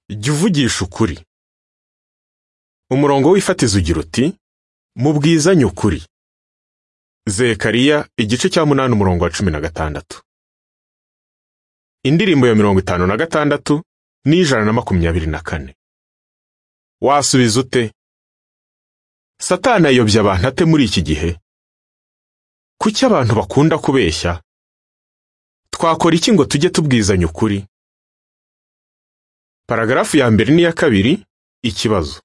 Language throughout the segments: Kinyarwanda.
jya uvugisha ukuri umurongo w'ifatizo ugira uti mubwizanye ukuri zekariya igice cya munani umurongo wa cumi na gatandatu indirimbo ya mirongo itanu na gatandatu n'ijana na makumyabiri na kane wasubiza ute satani ayobya abantu ate muri iki gihe kuki abantu bakunda kubeshya twakora iki ngo tujye tubwizanya ukuri paragarafu ya mbere n'iya kabiri ikibazo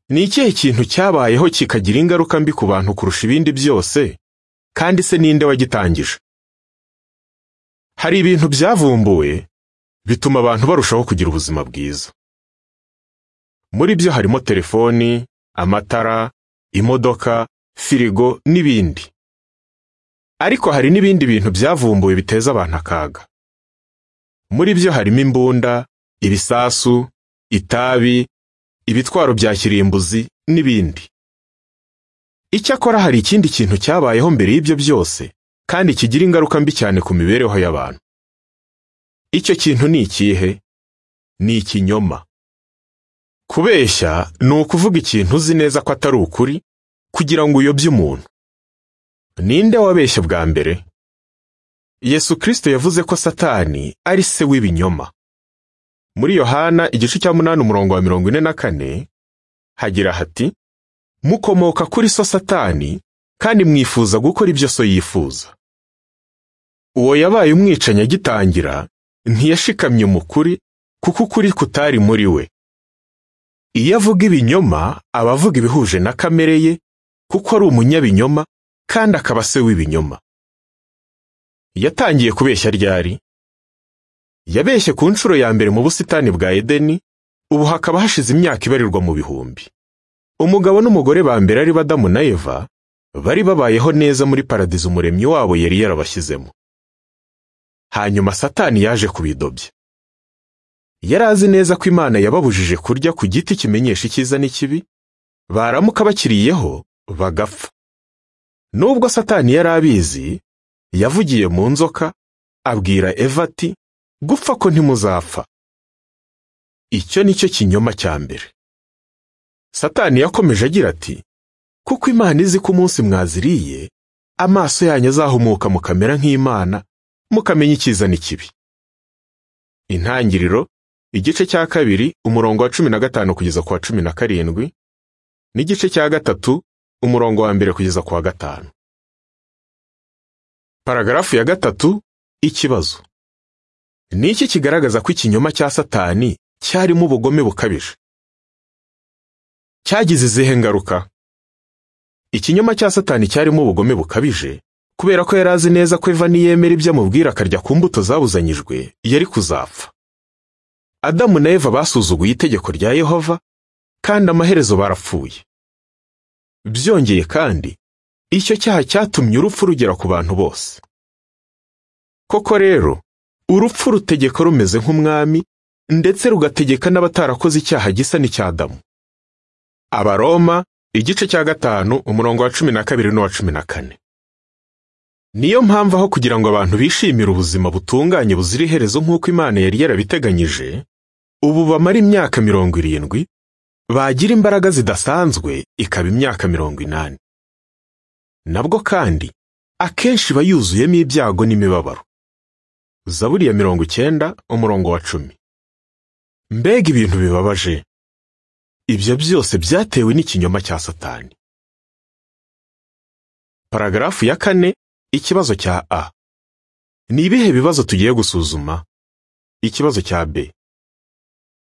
ni ikihe kintu cyabayeho kikagira ingaruka mbi ku bantu kurusha ibindi byose kandi se ninde wagitangije hari ibintu byavumbuwe bituma abantu barushaho kugira ubuzima bwiza muri byo harimo telefoni amatara imodoka firigo n'ibindi ariko hari n'ibindi bintu byavumbuwe biteza abantu akaga muri byo harimo imbunda ibisasu itabi ibitwaro bya kirimbuzi n'ibindi icyakora hari ikindi kintu cyabayeho mbere y'ibyo byose kandi kigira ingaruka mbi cyane ku mibereho y'abantu icyo kintu ni ikihe ni ikinyoma kubeshya ni ukuvuga ikintu uzi neza ko atari ukuri kugira ngo uyobye umuntu ninde wabeshye bwa mbere yesu kirisito yavuze ko satani ari se w'ibinyoma muri yohana igice cya munani umurongo wa mirongo ine na kane hagira hati mukomoka kuri so satani kandi mwifuza gukora ibyo so yifuza uwo yabaye umwicanyi agitangira ntiyashikamye umukuri kuko ukuri kutari muri we iyo avuga ibinyoma aba avuga ibihuje na kamere ye kuko ari umunyabinyoma kandi akaba se w'ibinyoma yatangiye kubeshya ryari yabeshye ku nshuro ya mbere mu busitani bwa edeni ubu hakaba hashize imyaka ibarirwa mu bihumbi umugabo n'umugore ba mbere ari badamu na eva bari babayeho neza muri paradizo umuremyi wabo yari yarabashyizemo hanyuma satani yaje kubidobya yari azi neza ko imana yababujije kurya ku giti kimenyesha icyiza n'ikibi baramuka bakiriyeho bagapfa nubwo satani yari abizi yavugiye mu nzoka abwira eva ati gupfa ko ntimuzapfa icyo ni cyo kinyoma cya mbere satani yakomeje agira ati kuko imana izi ko umunsi mwaziriye amaso yanyu azahumuka mukamera nk'imana mukamenya icyiza n'ikibi intangiriro igice cya kabiri umurongo wa cumi na gatanu kugeza ku wa cumi na karindwi n'igice cya gatatu umurongo wa mbere kugeza ku wa gatanu paragarafu ya gatatu ikibazo ni iki kigaragaza ko ikinyoma cya satani cyarimo ubugome bukabije cyagize izihe ngaruka ikinyoma cya satani cyarimo ubugome bukabije kubera ko yari azi neza ko eva niyemera ibyo amubwira akarya ku mbuto zabuzanyijwe yari kuzapfa adamu na eva basuzuguye itegeko rya yehova kandi amaherezo barapfuye byongeye kandi icyo cyaha cyatumye urupfu rugera ku bantu bose koko rero urupfu rutegeka rumeze nk'umwami ndetse rugategeka n'abatarakoze icyaha gisa n'icy'adamu abaroma igice cya gatanu umurongo wa cumi na kabiri n'uwa cumi na kane niyo mpamvu aho kugira ngo abantu bishimire ubuzima butunganye buzira iherezo nk'uko imana yari yarabiteganyije ubu bamara imyaka mirongo irindwi bagira imbaraga zidasanzwe ikaba imyaka mirongo inani nabwo kandi akenshi iba yuzuyemo ibyago n'imibabaro zaburi ya mirongo icyenda umurongo wa cumi mbega ibintu bibabaje ibyo byose byatewe n'ikinyoma cya satani paragarafu ya kane ikibazo cya a ni ibihe bibazo tugiye gusuzuma ikibazo cya b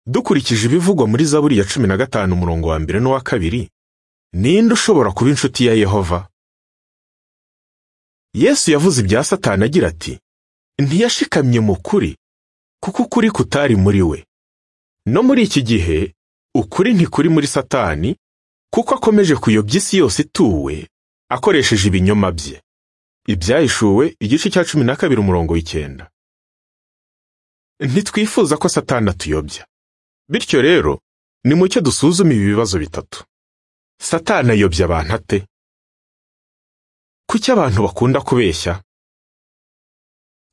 dukurikije ibivugwa muri zaburi ya cumi na gatanu umurongo wa mbere n'uwa kabiri ninde ushobora kuba inshuti ya yehova yesu yavuze ibya satani agira ati ntiyashikamye mu kuri kuko ukuri kutari muri we no muri iki gihe ukuri ntikuri muri satani kuko akomeje kuyobya isi yose ituwe akoresheje ibinyoma bye ibyahishuwe igice cya cumi na kabiri umurongo w'icyenda ntitwifuza ko satani atuyobya bityo rero nimucyo dusuzume ibi bibazo bitatu satani ayobya abantu ate kuki abantu bakunda kubeshya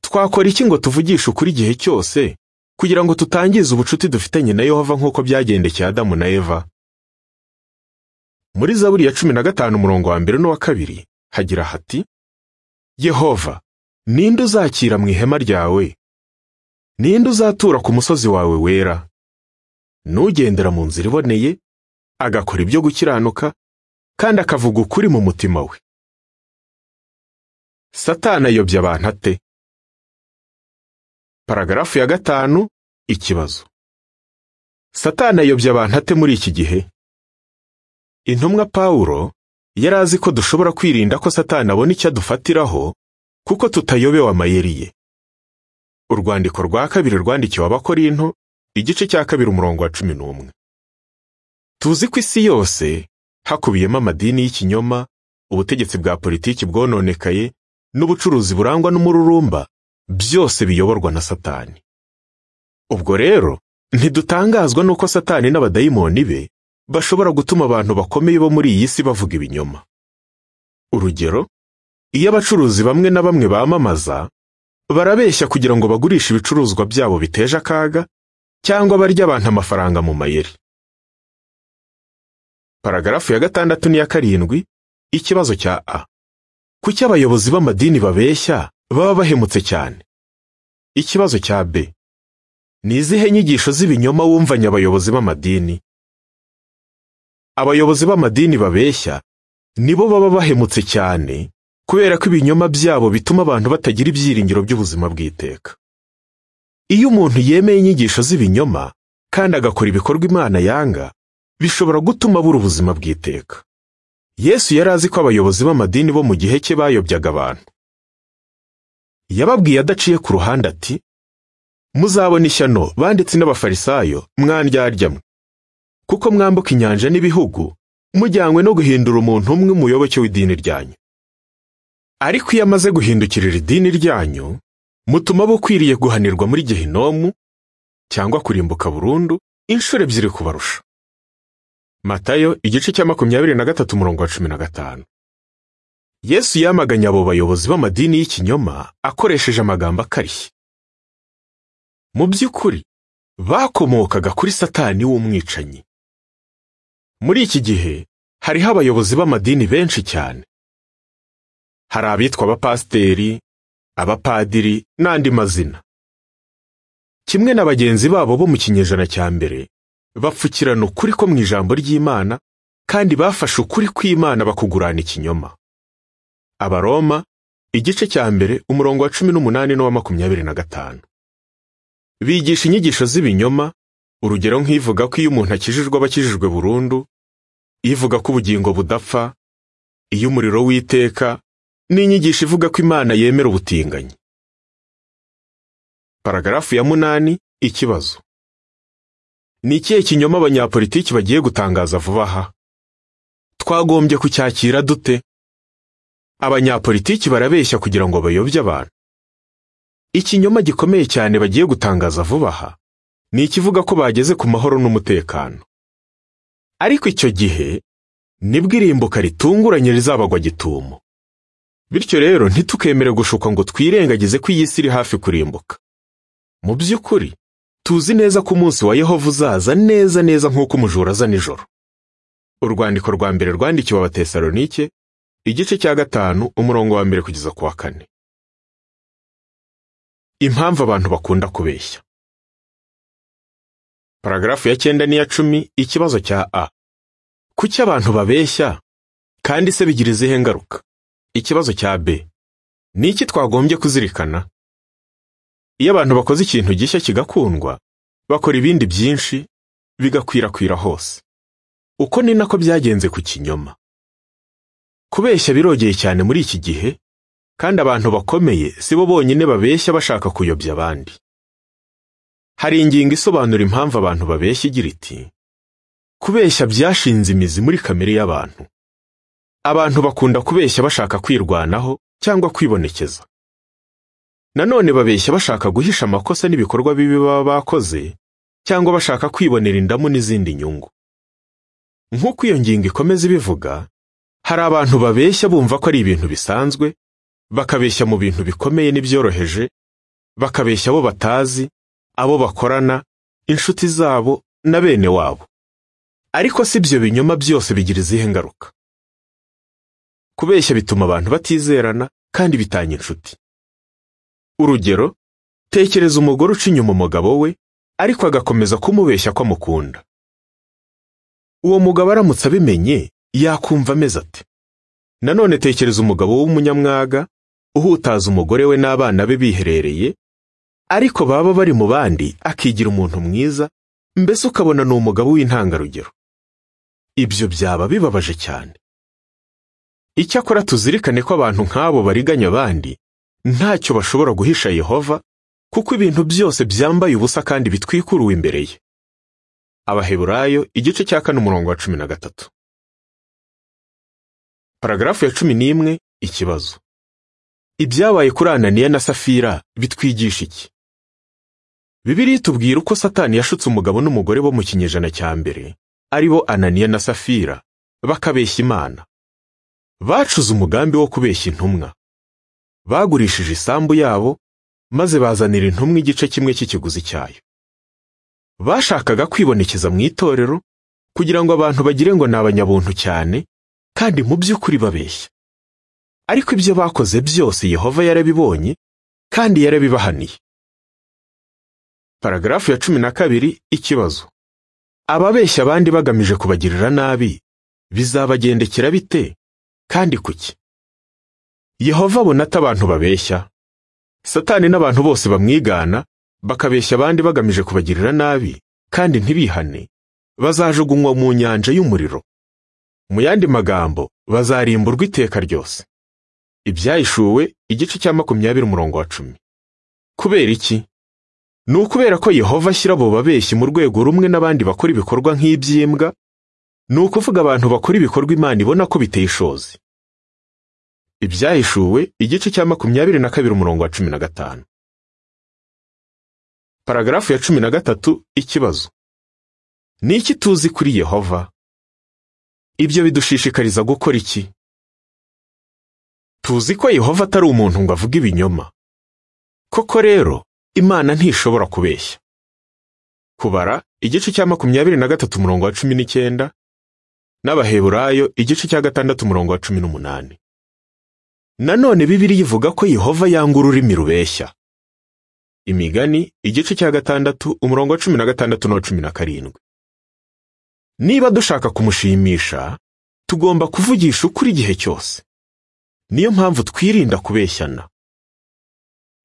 twakora iki ngo tuvugishe ukuri igihe cyose kugira ngo tutangize ubucuti dufitanye na Yehova nk'uko byagendekeye Adamu na Eva muri zaburi ya cumi na gatanu umurongo wa mbere n'uwa kabiri hagira hati Yehova ninde uzakira mu ihema ryawe ninde uzatura ku musozi wawe wera n'ugendera mu nzira iboneye agakora ibyo gukiranuka kandi akavuga ukuri mu mutima we satani ayobya abantu ate paragarafu ya gatanu ikibazo satani ayobya abantu ate muri iki gihe intumwa pawulo yari azi ko dushobora kwirinda ko satani abona icyo adufatiraho kuko tutayobewe amayeri ye urwandiko rwa kabiri rwandikiwe abakorinto igice cya kabiri umurongo wa cumi n'umwe tuzi ko isi yose hakubiyemo amadini y'ikinyoma ubutegetsi bwa politiki bwononekaye n'ubucuruzi burangwa n'umururumba byose biyoborwa na satani ubwo rero ntidutangazwa n'uko satani n'abadayimoni be bashobora gutuma abantu bakomeye bo muri iyi si bavuga ibinyoma urugero iyo abacuruzi bamwe na bamwe bamamaza barabeshya kugira ngo bagurishe ibicuruzwa byabo biteje akaga cyangwa barya abantu amafaranga mu mayeri paragarafu ya gatandatu n'iya karindwi ikibazo cya a kuki abayobozi b'amadini babeshya baba bahemutse cyane ikibazo cya b ni izihe nyigisho z'ibinyoma wumvanye abayobozi b'amadini abayobozi b'amadini babeshya nibo baba bahemutse cyane kubera ko ibinyoma byabo bituma abantu batagira ibyiringiro by'ubuzima bw'iteka iyo umuntu yemeye inyigisho z'ibinyoma kandi agakora ibikorwa imana yanga bishobora gutuma abura ubuzima bw'iteka yesu yari azi ko abayobozi b'amadini bo mu gihe cye bayobyaga abantu yababwiye adaciye ku ruhande ati muzabona ishyano banditsi n'abafarisayo mwandyarya mwe kuko mwambuka inyanja n'ibihugu mujyanywe no guhindura umuntu umwe umuyoboke w'idini ryanyu ariko iyo amaze guhindukirira idini ryanyu mutuma abo ukwiriye guhanirwa muri gehinomu cyangwa kurimbuka burundu inshuro ebyiri kubarusha matayo igice cya makumyabiri na gatatu umurongo wa cumi na gatanu yesu yamaganye abo bayobozi b'amadini y'ikinyoma akoresheje amagambo akarishye mu by'ukuri bakomokaga kuri satani w'umwicanyi muri iki gihe hariho abayobozi b'amadini benshi cyane hari abitwa abapasiteri abapadiri n'andi mazina kimwe na bagenzi babo bo mu kinyejana cya mbere bapfukirana ukuri ko mu ijambo ry'imana kandi bafashe ukuri kw'imana bakugurana ikinyoma abaroma igice cya mbere umurongo wa cumi n'umunani n'uwa makumyabiri na gatanu bigisha inyigisho z'ibinyoma urugero nk'ivuga ko iyo umuntu akijijwe aba akijijwe burundu ivuga ko ubugingo budapfa iyo umuriro w'iteka n'inyigisho ivuga ko imana yemera ubutinganyi paragarafu ya munani ikibazo ni ikihe kinyoma abanyapolitiki bagiye gutangaza vuba aha twagombye kucyakira dute abanyapolitiki barabeshya kugira ngo bayobye abantu ikinyoma gikomeye cyane bagiye gutangaza vuba aha ni ikivuga ko bageze ku mahoro n'umutekano ariko icyo gihe nibwo irimbuka ritunguranye rizabagwa gitumo bityo rero ntitukemere gushuka ngo twirengagize ko iyi si iri hafi kurimbuka mu by'ukuri tuzi neza ko umunsi wa yehova uzaza neza neza nk'uko umujura aza nijoro urwandiko rwa mbere rwandikiwe abatesalonike igice cya gatanu umurongo wa mbere kugeza ku wa kane impamvu abantu bakunda kubeshya paragarafu ya cyenda n'iya cumi ikibazo cya a kuki abantu babeshya kandi se bigira izihe ngaruka ikibazo cya b ni iki twagombye kuzirikana iyo abantu bakoze ikintu gishya kigakundwa bakora ibindi byinshi bigakwirakwira hose uko ni nako byagenze ku kinyoma kubeshya birogeye cyane muri iki gihe kandi abantu bakomeye si bo bonyine babeshya bashaka kuyobya abandi hari ingingo isobanura impamvu abantu babeshya igira iti kubeshya byashinze imizi muri kamere y'abantu abantu bakunda kubeshya bashaka kwirwanaho cyangwa kwibonekeza nanone babeshya bashaka guhisha amakosa n'ibikorwa bibi baba bakoze cyangwa bashaka kwibonera indamu n'izindi nyungu nk'uko iyo ngingo ikomeza ibivuga hari abantu babeshya bumva ko ari ibintu bisanzwe bakabeshya mu bintu bikomeye n'ibyoroheje bakabeshya abo batazi abo bakorana inshuti zabo na bene wabo ariko si ibyo binyoma byose bigira izihe ngaruka kubeshya bituma abantu batizerana kandi bitanga inshuti urugero tekereza umugore uca inyuma umugabo we ariko agakomeza kumubeshya ko amukunda uwo mugabo aramutse abimenye yakumva ameze ate nanone tekereza umugabo w'umunyamwaga uhutaza umugore we n'abana be biherereye ariko baba bari mu bandi akigira umuntu mwiza mbese ukabona ni umugabo w'intangarugero ibyo byaba bibabaje cyane icyakora tuzirikane ko abantu nk'abo bariganya abandi ntacyo bashobora guhisha yehova kuko ibintu byose byambaye ubusa kandi bitwikuruwe imbere ye abaheburayo igice cya kane umurongo wa cumi na gatatu paragarafu ya cumi n'imwe ikibazo ibyabaye kuri ananiya na safira bitwigisha iki bibiri itubwira uko satani yashutse umugabo n'umugore bo mu kinyejana cya mbere ari bo ananiya na safira bakabeshya imana bacuze umugambi wo kubeshya intumwa bagurishije isambu yabo maze bazanira intumwa igice kimwe cy'ikiguzi cyayo bashakaga kwibonekeza mu itorero kugira ngo abantu bagire ngo ni abanyabuntu cyane kandi mu by'ukuri babeshya ariko ibyo bakoze byose yehova yarabibonye kandi yarabibahaniye paragarafu ya cumi na kabiri ikibazo ababeshya abandi bagamije kubagirira nabi bizabagendekera bite kandi kuki yehova abona ati abantu babeshya satani n'abantu bose bamwigana bakabeshya abandi bagamije kubagirira nabi kandi ntibihane bazajugunywa mu nyanja y'umuriro mu yandi magambo bazarimburwa iteka ryose ibyayishuwe igice cya makumyabiri umurongo wa cumi kubera iki ni ukubera ko yehova ashyira abo babeshyi mu rwego rumwe n'abandi bakora ibikorwa nk'iby'imbwa ni ukuvuga abantu bakora ibikorwa imana ibona ko biteye ishozi ibyayishuwe igice cya makumyabiri na kabiri umurongo wa cumi na gatanu paragarafu ya cumi na gatatu ikibazo ni iki tuzi kuri yehova ibyo bidushishikariza gukora iki tuzi ko yehova atari umuntu ngo avuge ibinyoma koko rero imana ntishobora kubeshya kubara igice cya makumyabiri na gatatu umurongo wa cumi n'icyenda n'abaheburayo igice cya gatandatu umurongo wa cumi n'umunani nanone bibiri ivuga ko yehova yanga ururimi rubeshya imigani igice cya gatandatu umurongo wa cumi na gatandatu n'uwa cumi na karindwi niba dushaka kumushimisha tugomba kuvugisha ukuri igihe cyose niyo mpamvu twirinda kubeshyana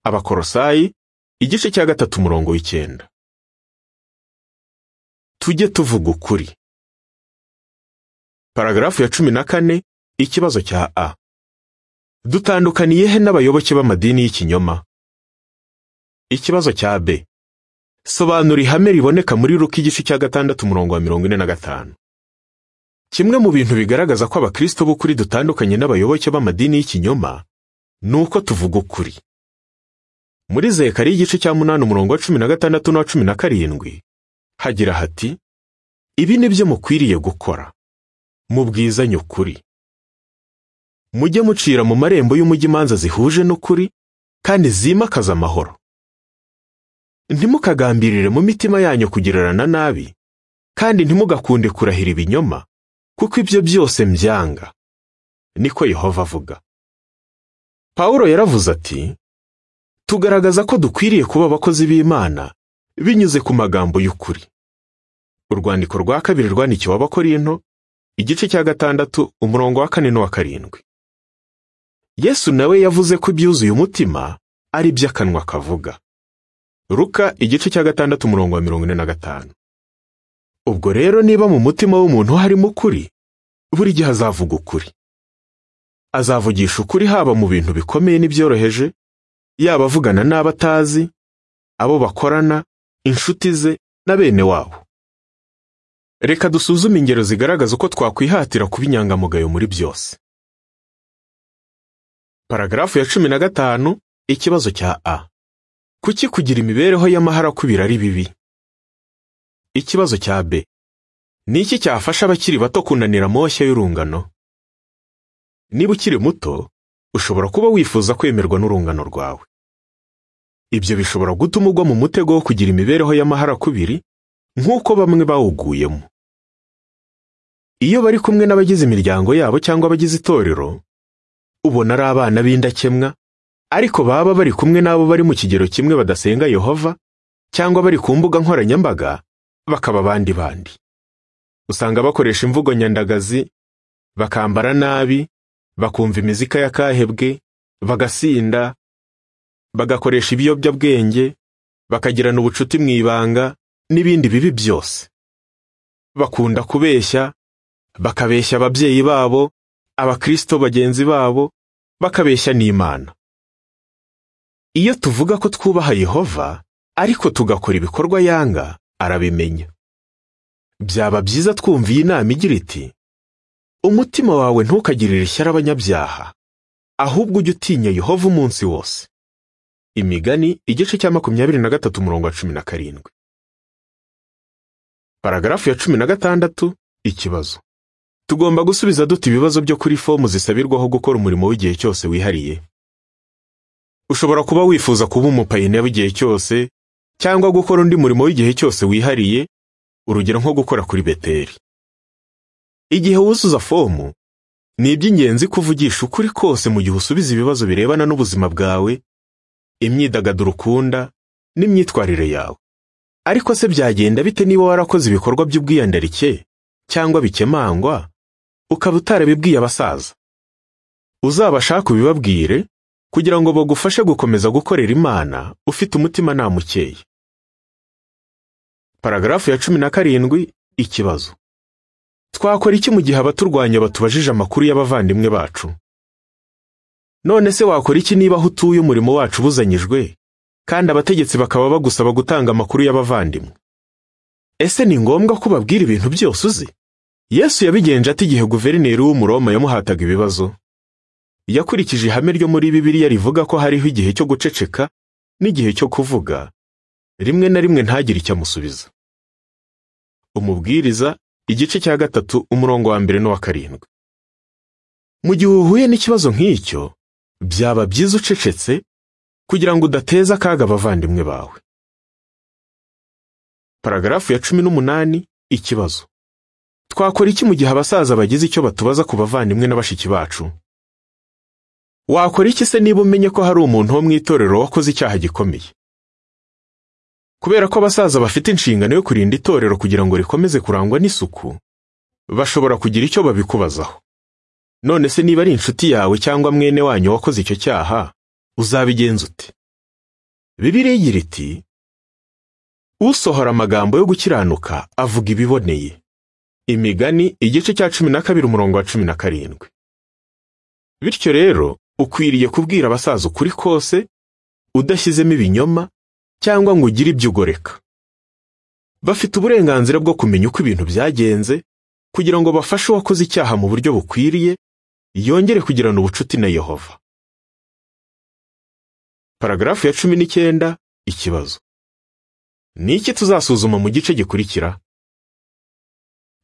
abakorosayi igice cya gatatu umurongo w'icyenda tujye tuvuga ukuri paragarafu ya cumi na kane ikibazo cya a dutandukaniye he n'abayoboke b'amadini y'ikinyoma ikibazo cya b sobanura ihame riboneka muri ruka igice cya gatandatu umurongo wa mirongo ine na gatanu kimwe mu bintu bigaragaza ko abakristo b'ukuri dutandukanye n'abayoboke b'amadini y'ikinyoma ni uko tuvuga ukuri muri zekari igice cya munani umurongo wa cumi na gatandatu n'uwa cumi na karindwi hagira hati ibi ni byo mukwiriye gukora mubwizanye ukuri mujye mucira mu marembo y'umujyi imanza zihuje n'ukuri kandi zimakaza amahoro ntimukagambirire mu mitima yanyu kugirana nabi kandi ntimugakunde kurahira ibinyoma kuko ibyo byose mbyanga niko yehova avuga pawulo yaravuze ati tugaragaza ko dukwiriye kuba abakozi b'imana binyuze ku magambo y'ukuri urwandiko rwa kabiri rwandikiwe abakorinto igice cya gatandatu umurongo wa kane n'uwa karindwi yesu nawe yavuze ko ibyuzuye umutima ari iby'akanwa kavuga Ruka igice cya gatandatu umurongo wa mirongo ine na gatanu ubwo rero niba mu mutima w'umuntu harimo ukuri buri gihe azavuga ukuri azavugisha ukuri haba mu bintu bikomeye n'ibyoroheje yaba avugana n'abo atazi abo bakorana inshuti ze na bene wabo reka dusuzume ingero zigaragaza uko twakwihatira kuba inyangamugayo muri byose paragarafu ya cumi na gatanu ikibazo cya a kuki kugira imibereho y'amahara kubira ari bibi ikibazo cya b ni iki cyafasha abakiri bato kunanira amoshya y'urungano niba ukiri muto ushobora kuba wifuza kwemerwa n'urungano rwawe ibyo bishobora gutuma ugwa mu mutego wo kugira imibereho y'amaharakubiri nk'uko bamwe bawuguyemo iyo bari kumwe n'abagize imiryango yabo cyangwa abagize itorero ubona ari abana b'indakemwa ariko baba bari kumwe n'abo bari mu kigero kimwe badasenga yehova cyangwa bari ku mbuga nkoranyambaga bakaba abandi bandi usanga bakoresha imvugo nyandagazi bakambara nabi bakumva imizika y'akahebwe bagasinda bagakoresha ibiyobyabwenge bakagirana ubucuti mu ibanga n'ibindi bibi byose bakunda kubeshya bakabeshya ababyeyi babo abakristo bagenzi babo bakabeshya n'imana iyo tuvuga ko twubaha yehova ariko tugakora ibikorwa yanga arabimenya byaba byiza twumviye inama igira iti umutima wawe ntukagirire ishyari abanyabyaha ahubwo ujye utinya yehova umunsi wose imigani igice cya makumyabiri na gatatu umurongo wa cumi na karindwi paragarafu ya cumi na gatandatu ikibazo tugomba gusubiza dute ibibazo byo kuri fomu zisabirwaho gukora umurimo w'igihe cyose wihariye ushobora kuba wifuza kuba umupayiniya w'igihe cyose cyangwa gukora undi murimo w'igihe cyose wihariye urugero nko gukora kuri beteri igihe wuzuza fomu ni iby'ingenzi kuvugisha ukuri kose mu gihe usubiza ibibazo birebana n'ubuzima bwawe imyidagaduro ukunda n'imyitwarire yawe ariko se byagenda bite niba warakoze ibikorwa by'ubwiyandarike cyangwa bikemangwa ukaba utarabibwiye abasaza uzabashaka ubibabwire kugira ngo bagufashe gukomeza gukorera imana ufite umutimanama ukeye paragarafu ya cumi na karindwi ikibazo twakora iki mu gihe abaturwanya batubajije amakuru y'abavandimwe bacu none se wakora iki niba aho utuye umurimo wacu ubuzanyijwe kandi abategetsi bakaba bagusaba gutanga amakuru y'abavandimwe ese ni ngombwa ko babwira ibintu byose uzi yesu yabigenje ati igihe guverineri w'umuroma yamuhataga ibibazo yakurikije ihame ryo muri bibiliya rivuga ko hariho igihe cyo guceceka n'igihe cyo kuvuga rimwe na rimwe ntagire icyo amusubiza umubwiriza igice cya gatatu umurongo wa mbere n'uwa karindwi mu gihe uhuye n'ikibazo nk'icyo byaba byiza ucecetse kugira ngo udateze akaga abavandimwe bawe paragarafu ya cumi n'umunani ikibazo twakora iki mu gihe abasaza bagize icyo batubaza ku bavandimwe na bashiki bacu wakora iki se niba umenye ko hari umuntu wo mu itorero wakoze icyaha gikomeye kubera ko abasaza bafite inshingano yo kurinda itorero kugira ngo rikomeze kurangwa n'isuku bashobora kugira icyo babikubazaho none se niba ari inshuti yawe cyangwa mwene wanyu wakoze icyo cyaha uzabigenza ute bibiri igira iti usohora amagambo yo gukiranuka avuga ibiboneye imigani igice cya cumi na kabiri umurongo wa cumi na karindwi bityo rero ukwiriye kubwira abasaza ukuri kose udashyizemo ibinyoma cyangwa ngo ugire ibyo ugoreka bafite uburenganzira bwo kumenya uko ibintu byagenze kugira ngo bafashe uwakoze icyaha mu buryo bukwiriye yongere kugirana ubucuti na yehova paragarafu ya cumi n'icyenda ikibazo ni iki tuzasuzuma mu gice gikurikira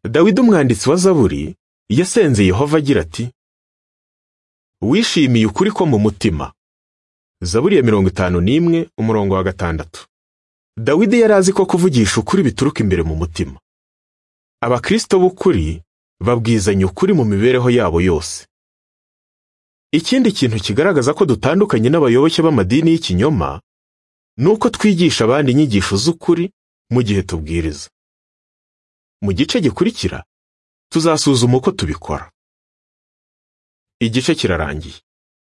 dawidi umwanditsi wa zaburi yasenze yehova agira ati wishimiye ukuri ko mu mutima Zaburi ya mirongo itanu n'imwe umurongo wa gatandatu dawidi yari azi ko kuvugisha ukuri bituruka imbere mu mutima abakristo b'ukuri babwizanya ukuri mu mibereho yabo yose ikindi kintu kigaragaza ko dutandukanye n'abayoboke b'amadini y'ikinyoma ni uko twigisha abandi inyigisho z'ukuri mu gihe tubwiriza mu gice gikurikira tuzasuzuma uko tubikora igice kirarangiye